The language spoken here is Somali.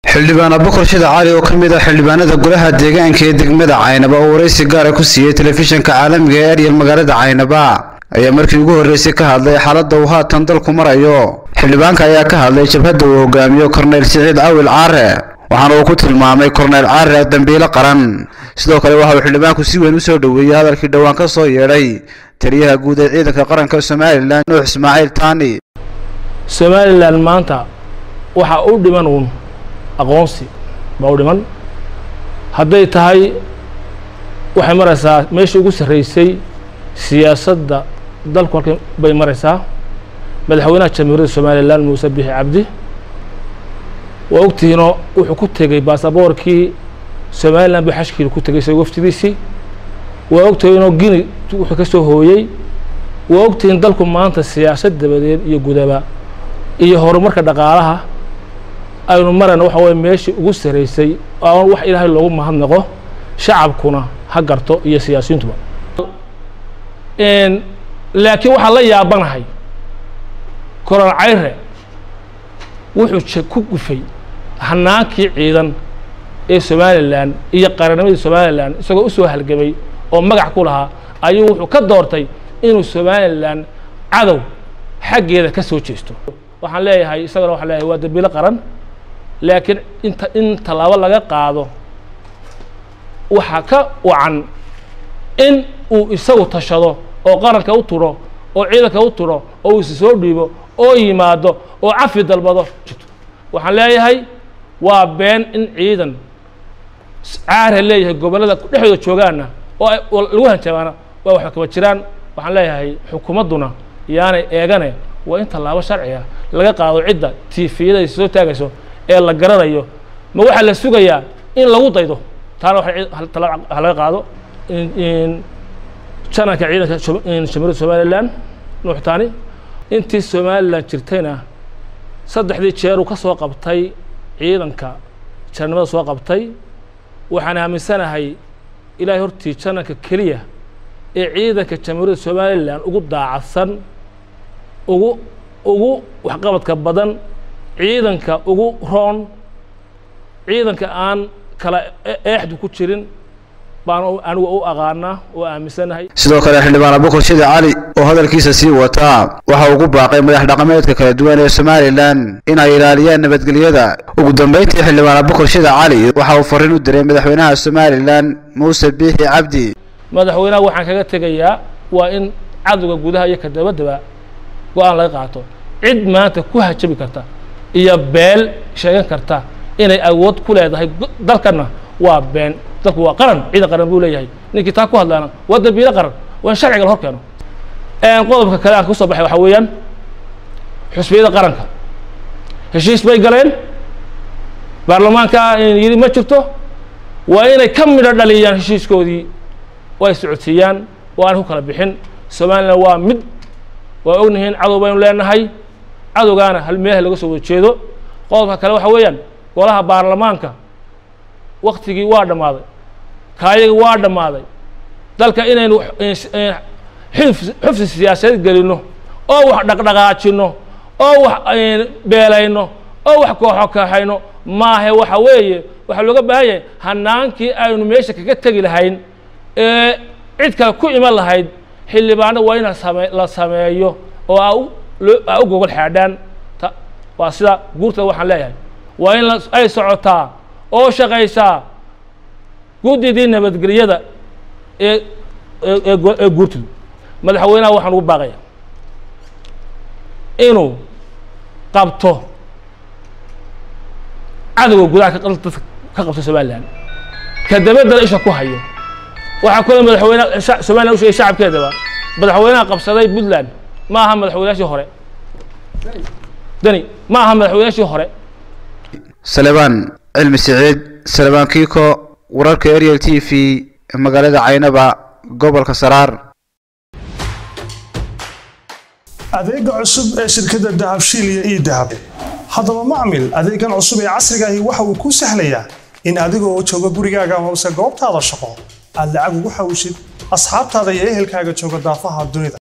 xildhibaan abukar shida cali oo ka mid ah xildhibaanada golaha deegaanka ee degmada caynaba oo waraysi gaara ku siiyey telefishinka caalamiga ee eryal magaalada caynaba ayaa markii ugu horreysay ka hadlay xaaladda uu haatan dalku marayo xildhibaanka ayaa ka hadlay jabhadda uu hogaamiyo korneyl siciid cawil caare waxaana uu ku tilmaamay korneyl caare dambiilo qaran sidoo kale waxa uu xildhibaanku si weyn u soo dhoweeyey hadalkii dhowaan ka soo yeedhay taliyaha guud ee ciidanka qaranka somalilan nuux ismaaciil taani somalilan maanta waxaa u dhiman uun aqoonsi baa u dhiman hadday tahay waxay maraysaa meeshii ugu sarreysay siyaasadda dalku halkan bay maraysaa madaxweynaha jamhuuriyadda somalilan muuse bixi cabdi waa ogtihiinoo wuxuu ku tegey baasaboorkii somalilan buu xashkiila ku tegey isaga waftidiisii waa ogtihiinoo gini wuxuu ka soo hooyey waa ogtihiin dalku maanta siyaasad dabadeed iyo gudaba iyo horumarka dhaqaalaha aynu marayna waxa weye meeshii ugu sarreysay oo wax ilaahay loogu mahadnaqo shacabkuna ha garto iyo siyaasiyiintuba laakiin waxaan la yaabanahay koron cayre wuxuu ku gufay hanaankii ciidan ee somalilan iyo qarannimadii somalilan isagoo usoo halgamay oo magac ku lahaa ayuu wuxuu ka doortay inuu somalilan cadow xaggeeda ka soo jeesto waxaan leeyahay isagana waxaan leeyahay waa dambiilo qaran laakiin inta in tallaabo laga qaado waxaa ka wacan in uu isagu tashado oo qaranka u turo oo ciidanka u turo oo uu isi soo dhiibo oo yimaado oo cafi dalbado waxaan leeyahay waa been in ciidan caara leeyahay gobollada dhexdooda joogaana oo lagu hanjabaana waa waxba kaba jiraan waxaan leeyahay xukuumadduna yaanay eegane waa in tallaabo sharciga laga qaado cidda tiifiyada soo taagayso ee la garanayo ma waxaa la sugayaa in lagu daydo taana ha laga qaado jananka ciidanka jamhuuriyadda somalilan nuuxtaani intii somalilan jirtayna saddexdii jeeruu ka soo qabtay ciidanka jarnimada soo qabtay waxaan aaminsanahay ilaahay hortii jananka keliya ee ciidanka jamhuuriyadda somalilan ugu daacadsan ugu ugu waxqabadka badan ciidanka ugu roon ciidanka aan kala eexdu ku jirin baan anigu u aqaanaa oo aaminsanahay sidoo kale xildhibaan abukar shida cali oo hadalkiisa sii wataa waxa ugu baaqay madax dhaqameedka kala duwan ee somalilan inay ilaaliyaan nabadgelyada ugu dambeyntii xildhibaan abukar shida cali waxa uu fariin u diray madaxweynaha somalilan muuse biixi cabdi madaxweynaha waxaan kaga tegayaa waa in cadowga gudaha iyo ka dabadaba go-aan laga qaato cid maanta ku hajabi karta iyo beel sheegan karta inay awood ku leedahay dalkana waa been dalku waa qaran ciidan qaran buu leeyahay ninkii taa ku hadlaana waa dambiilo qaran waa in sharciga la hor keeno qodobka kale aan kusoo baxay waxaa weeyaan xusbiyada qaranka heshiis bay galeen baarlamaanka yidhi ma jirto waa inay ka midho dhaliyaan heshiiskoodii oo ay socodsiiyaan oo aan ku kala bixin somalilan waa mid waa ognihiin cadow baynu leenahay cadowgaana hal meelaha laga soo wada jeedo qodobka kale waxaa weeyaan golaha baarlamaanka waktigii waa dhammaaday kaayagii waa dhammaaday dalka inaynu xufsi siyaasadeed gelino oo wax dhaqdhaqaajino oo wax beelayno oo wax kooxo kaxayno maahe waxa weeye waxaa looga baahan yahay hanaankii aynu meesha kaga tegi lahayn ee cid kale ku iman lahayd xildhibaano waa in same la sameeyo oo aa u gogol xaadhaan waa sida guurtada waxaan leeyahay waa in ay socotaa oo shaqaysaa guddidii nabadgelyada ee ee guurtidu madaxweynaha waxaan ugu baaqaya inuu qabto cadowga gudaha dadka ka qabto somalilan ka dabaddana isha ku hayo waxaa kule madaxweyne somalilan u sheegay shacabkeedaba madaxweynaha qabsaday puntland ma aha madaxweynaashii hore deni ma aha madaxweynaashii hore salebaan cilmi siciid salebaan kiiko wararka ariel t v magaalada caynaba gobolka saraar adeega cusub ee shirkadda dahabshiil iyo ii dahab haddaba macmil adeegan cusub ee casrigaahi waxa uu kuu sahlayaa in adigoo jooga gurigaaga amase goobtaada shaqo aad lacag ugu xawishid asxaabtaada iyo ehelkaaga jooga daafaha dunida